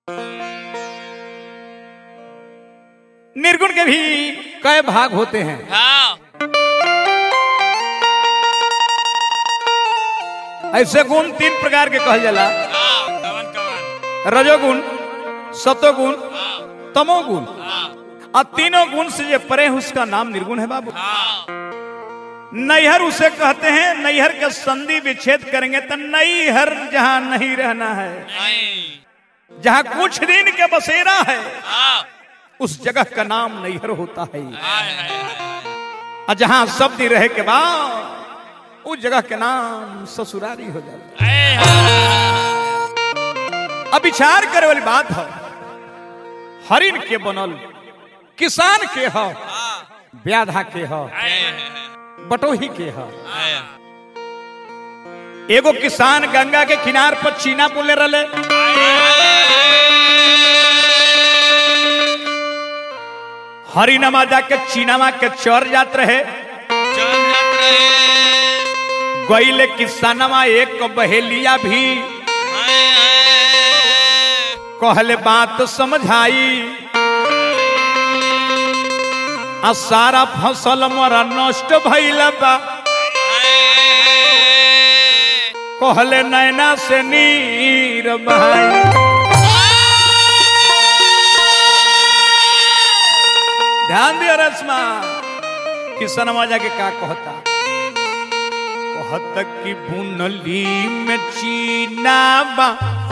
निर्गुण के भी कई भाग होते हैं हाँ ऐसे गुण तीन प्रकार के कहल जाला हाँ कवन कवन रजोगुण सतोगुण हाँ तमोगुण हाँ और तीनों गुण से जो परे हैं, उसका नाम निर्गुण है बाबू हाँ नैहर उसे कहते हैं नैहर के संधि विच्छेद करेंगे तो नैहर जहां नहीं रहना है नहीं जहां कुछ दिन के बसेरा है हाँ उस जगह का नाम नैहर होता है हाय हाय हाय और जहां सब दिन रहे के बाद उस जगह के नाम ससुरारी हो जाता है हाय हाय अब विचार करे वाली बात है हरिन के बनल किसान के ह व्याधा के ह बटोही के ह हाय एगो किसान गंगा के किनार पर चीना बोले रहे हरिनमा जाके चीनामा के चर जात रहे चल जात रहे गईले किसानमा एक बहेलिया भी हाय हाय कहले बात समझाई आ सारा फसल मोरा नष्ट भइल बा कहले नैना से नीर बहाई ध्यान दियो रश्मा किसनमा जाके का कहता कहत कि बुनली में चीना बा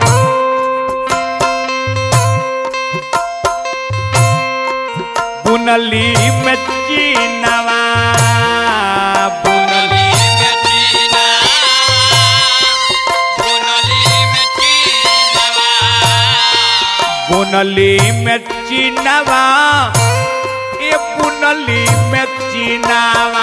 बुनली में चीनवा बुनली बुनली में चीनवा ये बुनली में चीनवा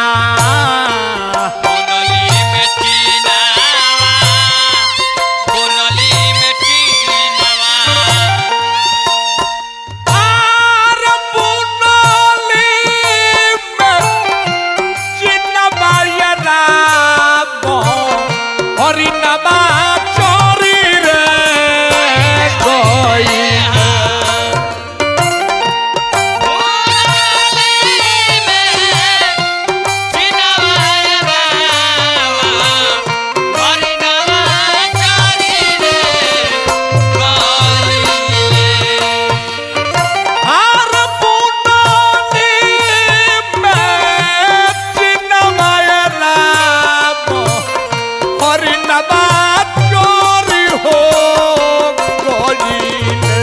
आर बुनली में चीनवा ये राम हरिनवा चोरी रे गई आर पुनानी में चिन्मय राम हरिनवा चोरी हो गईले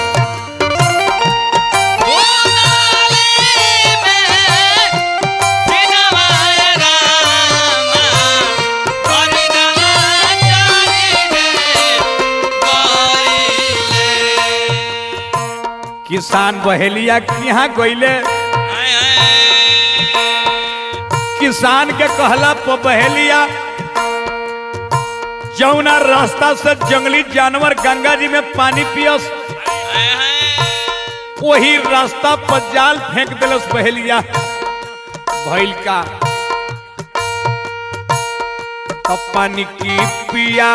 किसान बहेलिया के यहाँ गईले किसान के कहला पर बहेलिया जौना रास्ता से जंगली जानवर गंगा जी में पानी पियस वही रास्ता पर जाल फेंक दिलस बहेलिया भइल का तब पानी की पियास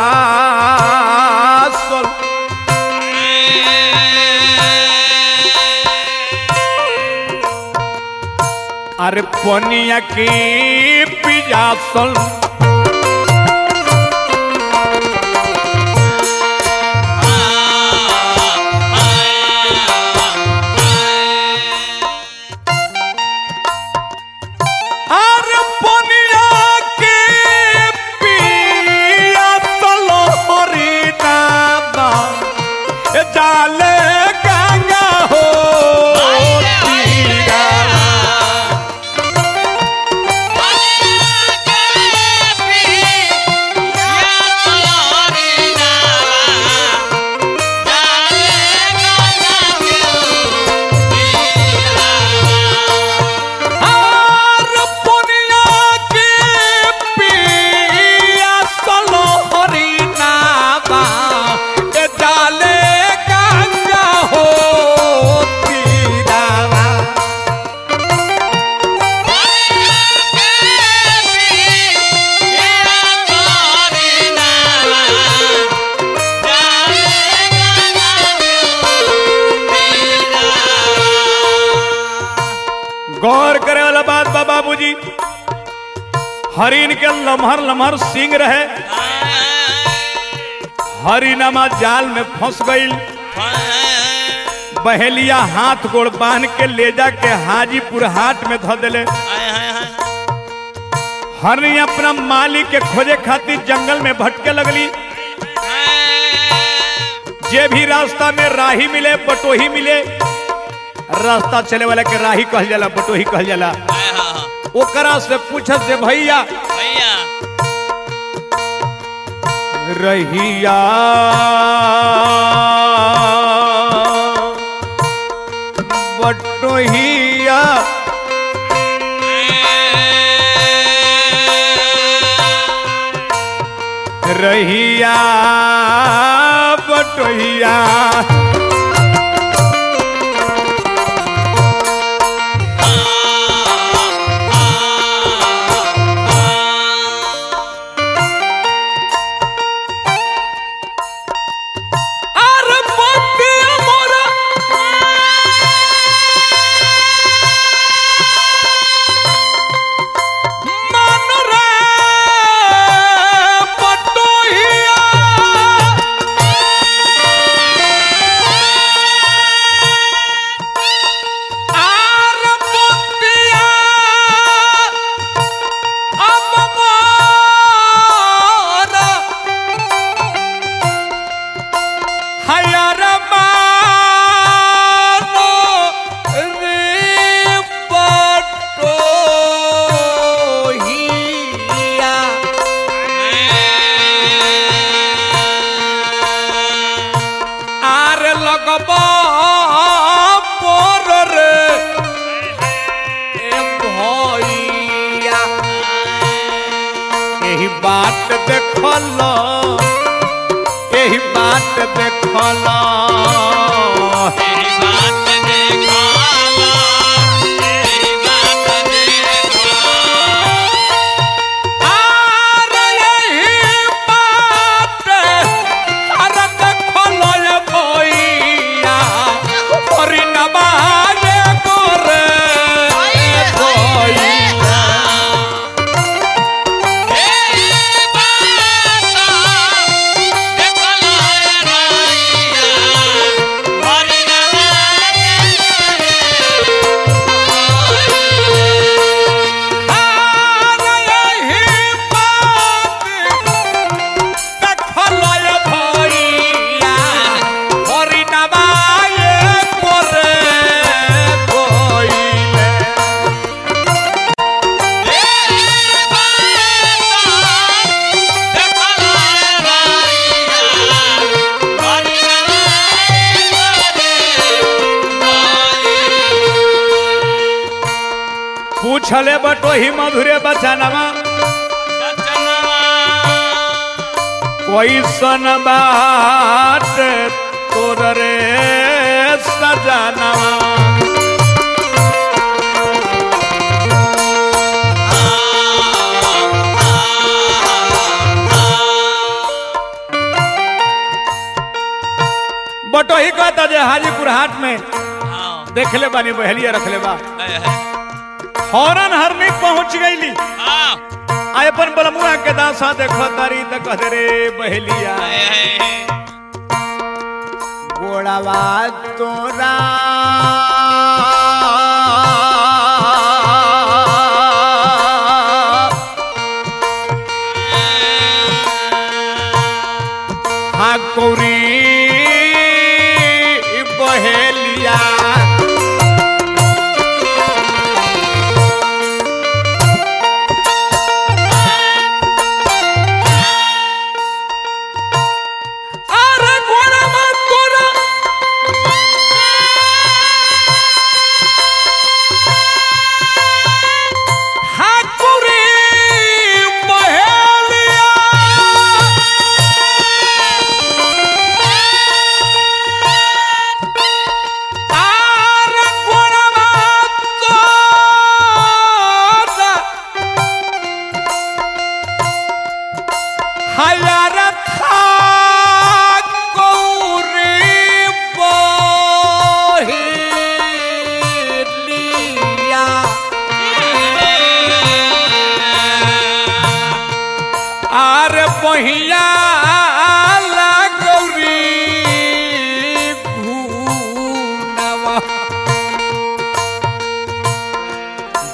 अरे पनिया की पियासल अरे पनिया की पियासल हरिनामा जाले गंगा हो तीरा हरिन के लमहर लमहर सिंग रहे हरिनमा जाल में फंस गई बहेलिया हाथ गोड़ बांध के ले जा के हाजीपुर हाट में धो दिले हरनी अपना मालिक के खोजे खातिर जंगल में भटके लगली जे भी रास्ता में राही मिले बटोही मिले रास्ता चले वाला के राही कहल जाला बटोही कहल जाला ओकरा से पूछत से भैया रहिया बटोहिया रहिया बटोहिया अरे बतिया मोरा मन रे बटोहिया आर बतिया अब मोरा हयर मानो रे बटोहिया आर लगब पोर रे ए भैया एही बात देखल एही बात देखल आर एही बात आर देखल ए भैया हरिनवा रे गोरे भैया पूछले बटोही मधुरे बचनवा कोई सन बात तोर रे सजनवा बटोही कहता जे हाजीपुर हाट में देखले बानी बहलिया रखले बा हौरन हरनी पहुंच गईली आय अपन बलमुआ के दासा देखो तारी त कह रे बहलिया गोड़ावा तोरा हाँ कौरी बहेलिया अरे गोड़ावा तोरा हाकुरी बहेलिया आ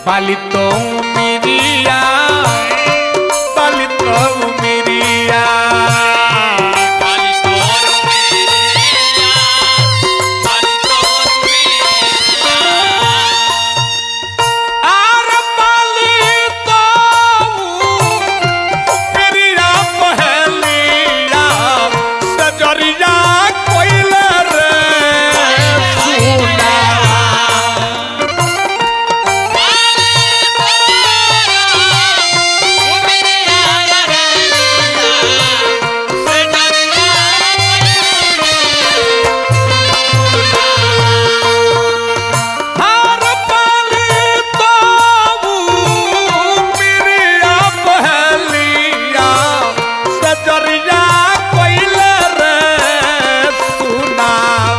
पालितो मिरिया पालितो मिरिया काली तोर मेरिया काली तोर मेरिया आर पालितो मिरिया पहलिया सजरिया कोइले रे सुना हार पालितो मिरिया पहलिया सजरिया कोइले रे सुना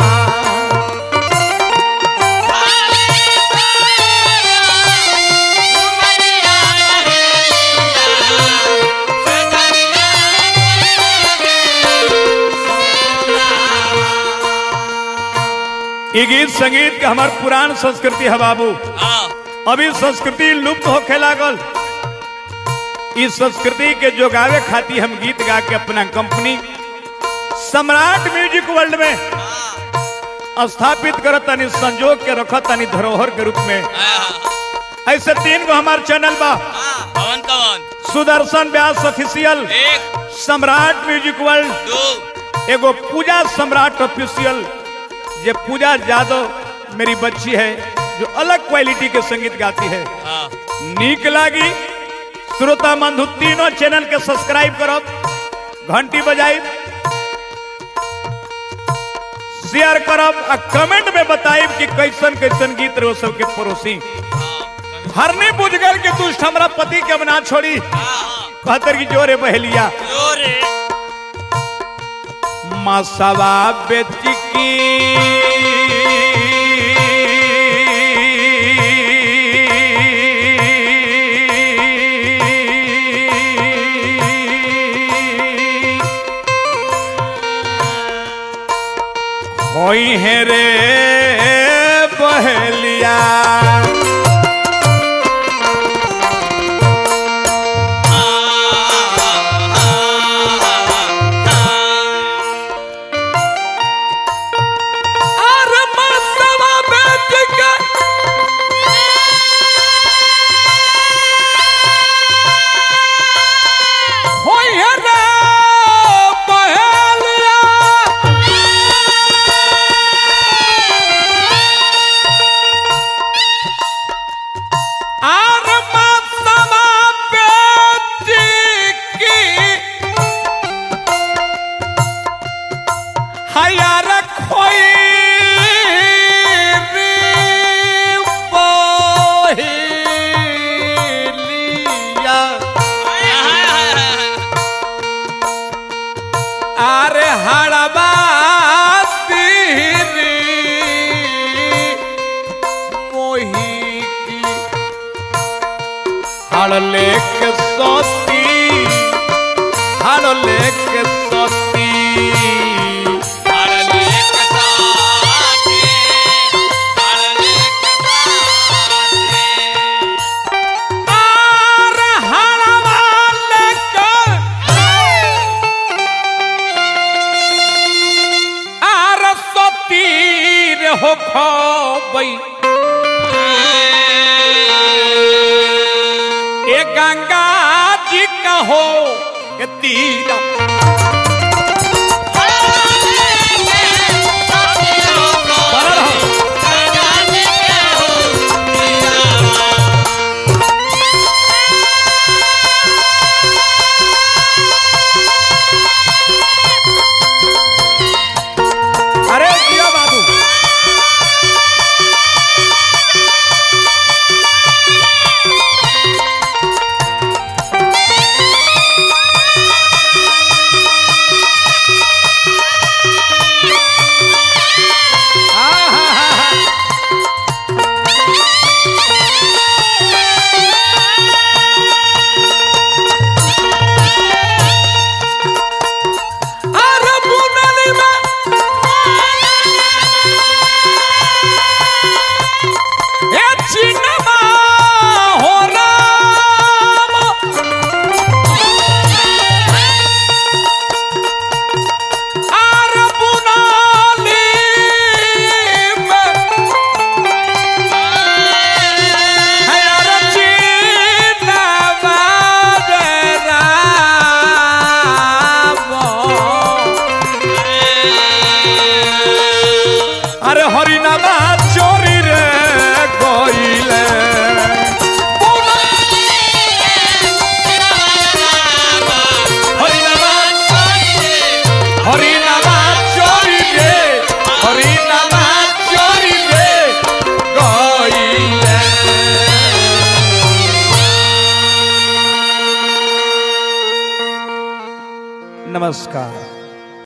ई गीत संगीत के हमार पुरान संस्कृति है बाबू अभी संस्कृति लुप्त होखे लागल इस संस्कृति के जोगावे खातिर हम गीत गा के अपना कंपनी सम्राट म्यूजिक वर्ल्ड में स्थापित करत तनी संजोग के रखत तनी धरोहर के रूप में ऐसे तीन गो हमार चैनल बा कौन कौन सुदर्शन व्यास ऑफिशियल एक सम्राट म्यूजिक वर्ल्ड दो एगो पूजा सम्राट ऑफिशियल ये पूजा यादव मेरी बच्ची है जो अलग क्वालिटी के संगीत गाती है हाँ नीक लागी श्रोता बंधु तीनों चैनल के सब्सक्राइब करब घंटी बजाई शेयर करब आ कमेंट में बताइब कि कैसन कैसन गीत रहो सबके पड़ोसी हरने बुझ गल के दुष्ट हमरा पति के बना छोड़ी कहतर की जोरे बहलिया जोरे मसवा बेच की होई है रे बहलिया अरे मसवा बेच के होई है रे बहलिया आर मसवा बेच की हयार खोई बहेलिया आरे हड़बा तीरी मोही की हड़ लेके सोती हड़ लेके सोती आर हड़बा लेके आर सोती रे हो खोबई ए गंगा जी का हो के तीरा बनल हो। अरे जिया बाबू अरे हरिनामा चोरी रे गइले हरिनामा हरिनामा चोरी रे हरिनामा चोरी रे गइले नमस्कार